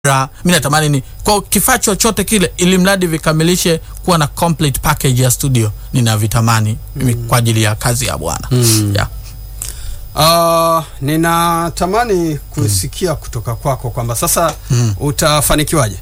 kamera mi natamani ni kwa kifaa chochote kile ili mradi vikamilishe kuwa na complete package ya studio ninavitamani mimi kwa ajili ya kazi ya bwana Mm. yeah. Uh, ninatamani kusikia kutoka kwako kwamba sasa Mm. utafanikiwaje?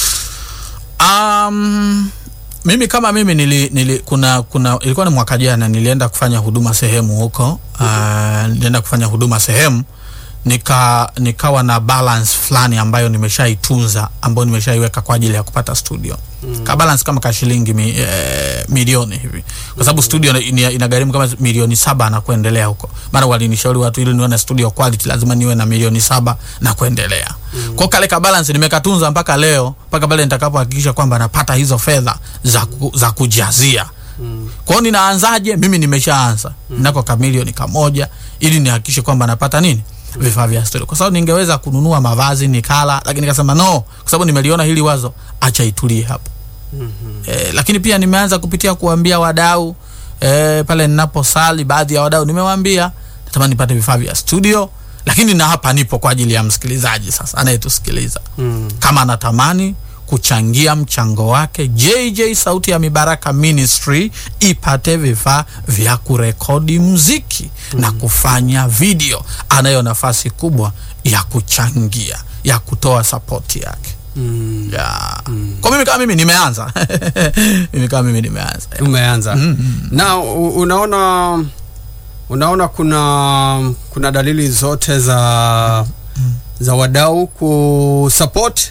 Um, mimi kama mimi nili, nili kuna kuna ilikuwa ni mwaka jana nilienda kufanya huduma sehemu huko uh, nilienda kufanya huduma sehemu nika nikawa na balance fulani ambayo nimeshaitunza ambayo nimeshaiweka kwa ajili ya kupata studio mm. ka balance kama ka shilingi mi, eh, milioni hivi kwa sababu studio ina- inagharimu kama milioni saba na kuendelea huko mara walinishauri watu ili niwe na studio quality lazima niwe na milioni saba na kuendelea mm. kwa kale ka balance nimekatunza mpaka leo mpaka pale nitakapohakikisha kwamba napata hizo fedha za, ku, za kujazia Mm. kwao ninaanzaje mimi nimeshaanza mm. nako kamilioni kamoja ili nihakikishe kwamba napata nini vifaa vya studio kwa sababu ningeweza kununua mavazi nikala lakini nikasema no kwa sababu nimeliona hili wazo acha itulie hapo Mhm. e, lakini pia nimeanza kupitia kuambia wadau e, pale ninaposali baadhi ya wadau nimewaambia natamani nipate vifaa vya studio lakini na hapa nipo kwa ajili ya msikilizaji sasa anayetusikiliza Mm. kama anatamani kuchangia mchango wake jj sauti ya mibaraka ministry ipate vifaa vya kurekodi mziki mm. na kufanya video anayo nafasi kubwa ya kuchangia ya kutoa sapoti yake Mm. ya. kwa mimi kama mimi nimeanza mimi kama mimi nimeanza Umeanza. Mm, Na u- unaona unaona kuna kuna dalili zote za za wadau kusupport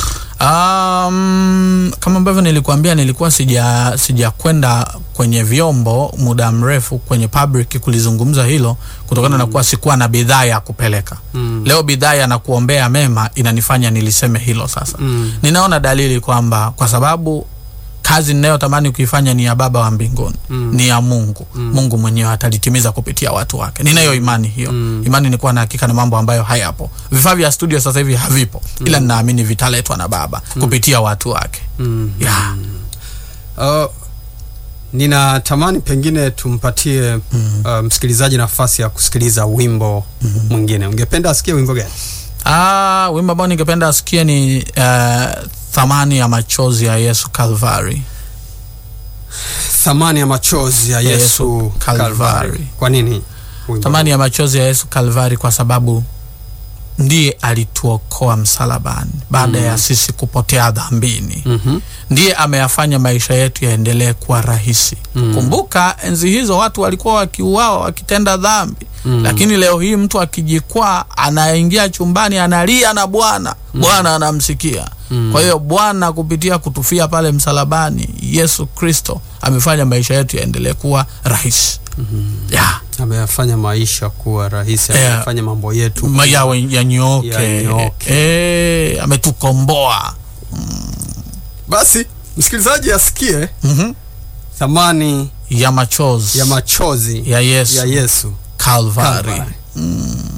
Um, kama ambavyo nilikuambia nilikuwa sija sijakwenda kwenye vyombo muda mrefu kwenye public kulizungumza hilo kutokana na kuwa sikuwa na bidhaa ya kupeleka Mm. leo bidhaa ya na kuombea mema inanifanya niliseme hilo sasa Mm. ninaona dalili kwamba kwa sababu kazi ninayotamani kuifanya ni ya baba wa mbinguni Mm. ni ya mungu mungu mwenyewe atalitimiza kupitia watu wake ninayo imani hiyo Mm. imani ni kuwa na hakika na mambo ambayo hayapo vifaa vya studio sasa hivi havipo ila ninaamini vitaletwa na baba kupitia watu wake Mm. yeah. Uh, ninatamani pengine tumpatie uh, msikilizaji nafasi ya kusikiliza wimbo mwingine. Ungependa asikie wimbo gani? ah, wimbo ambao ningependa asikie ni uh, thamani ya machozi ya yesu kalvari Thamani ya machozi ya Yesu, Yesu Kalvari. Kalvari. Kwa nini? wimbo thamani ya machozi ya yesu kalvari kwa sababu ndiye alituokoa msalabani baada ya sisi kupotea dhambini huu? Mhm. ndiye ameyafanya maisha yetu yaendelee kuwa rahisi Mm. kumbuka enzi hizo watu walikuwa wakiuawa wakitenda dhambi Mm. lakini leo hii mtu akijikwaa anaingia chumbani analia na bwana bwana anamsikia Mm. kwa hiyo bwana kupitia kutufia pale msalabani yesu kristo amefanya maisha yetu yaendelee kuwa rahisi yeah. Ameyafanya maisha kuwa rahisi, Yeah. amefanya mambo yetu Ma- yawe yanyooke Yanyooke. Eh, ametukomboa Basi msikilizaji asikie Mhm. thamani ya machozi ya machozi ya yesu ya Yesu Calvary. Kalvari. Mm.